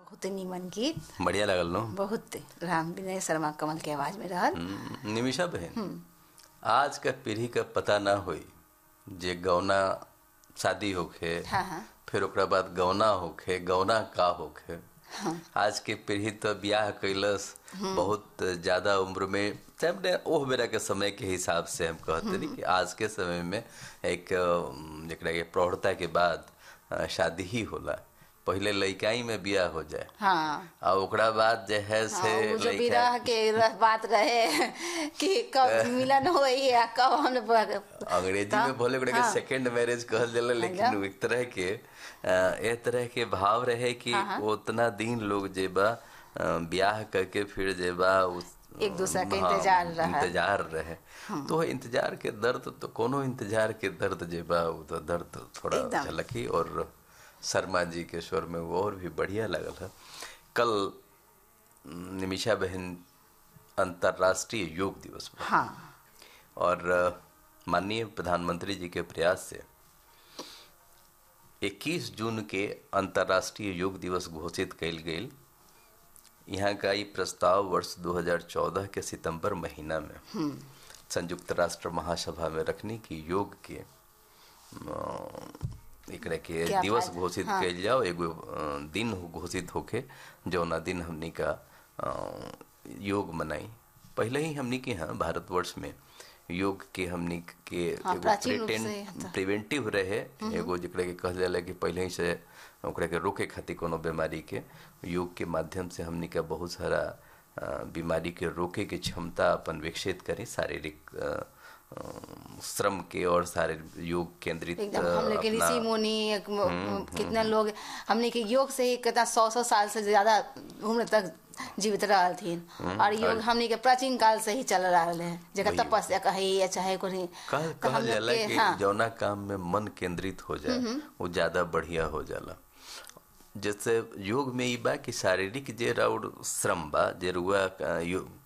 बहुत नीमन गीत बढ़िया लगल नो बहुत राम विनय शर्मा कमल के आवाज में रहल हम्म, निमिषा बहन आज का पीढ़ी का पता ना होई जे गौना शादी होखे हाँ हाँ फिर ओकरा बाद गौना होखे गौना का होखे आज के पीढ़ी तो ब्याह कैलस बहुत ज्यादा उम्र में चाहे अपने ओह बेरा के समय के हिसाब से हम कहते रही कि आज के समय में एक अम, जेकरा के प्रौढ़ता के बाद अ, शादी ही होला पहले लइकाई में ब्याह हो जाए हाँ आ ओकरा बाद जे है से हाँ, वो जो लइका- विरह के रह- बात रहे कि कब मिलन होई या कब हम अंग्रेजी में बोले ओकरा के हाँ। सेकंड मैरिज कहल जाला लेकिन हाँ। वो एक तरह के अ, ए तरह के भाव रहे कि उतना दिन लोग जेबा अ, ब्याह करके फिर जेबा उस एक दूसरा के हाँ, इंतजार रहा। इंतजार रहे तो इंतजार के दर्द तो कोनो इंतजार के दर्द जेबा वो तो दर्द थोड़ा एकदम। झलकी और शर्मा जी के स्वर में वो और भी बढ़िया लगल है कल निमिषा बहन अंतर्राष्ट्रीय योग दिवस बा। हाँ और अ, माननीय प्रधानमंत्री जी के प्रयास से 21 जून के अंतर्राष्ट्रीय योग दिवस घोषित कयल गेल यहाँ का ई प्रस्ताव वर्ष 2014 के सितंबर महीना में संयुक्त राष्ट्र महासभा में रखने की योग के अ, एकरा के क्या दिवस फायदा? घोषित हाँ। कयल जाओ एगो अ, दिन घोषित होके जौना दिन हमनी का अ, योग मनाई पहले ही हमनी के यहाँ भारतवर्ष में योग के हमनी के हाँ, एगो प्राचीन रूप प्रिटेन- से था। प्रिवेंटिव रहे एगो जेकरा के कहल जाला कि पहले ही से ओकरा के रोके खातिर कोनो बीमारी के योग के माध्यम से हमनी का बहुत सारा अ, बीमारी के रोके के क्षमता अपन विकसित करी शारीरिक अ, अ, श्रम के और सारे योग केंद्रित एकदम अ, हम लोग के अपना- ऋषि मुनि एक म- कितना लोग हमने के योग से ही कितना सौ सौ साल से ज्यादा उम्र तक जीवित रहल थीन और योग हमने के प्राचीन काल से ही चल रहा है जगह वही। तपस्या कही या चाहे कोई कह तो कहल हम लोग जाला के कि हाँ जौना काम में मन केंद्रित हो जाए वो ज्यादा बढ़िया हो जाला जैसे योग में ई बा कि शारीरिक जे राउर श्रम बा जे रुआ अ, यो-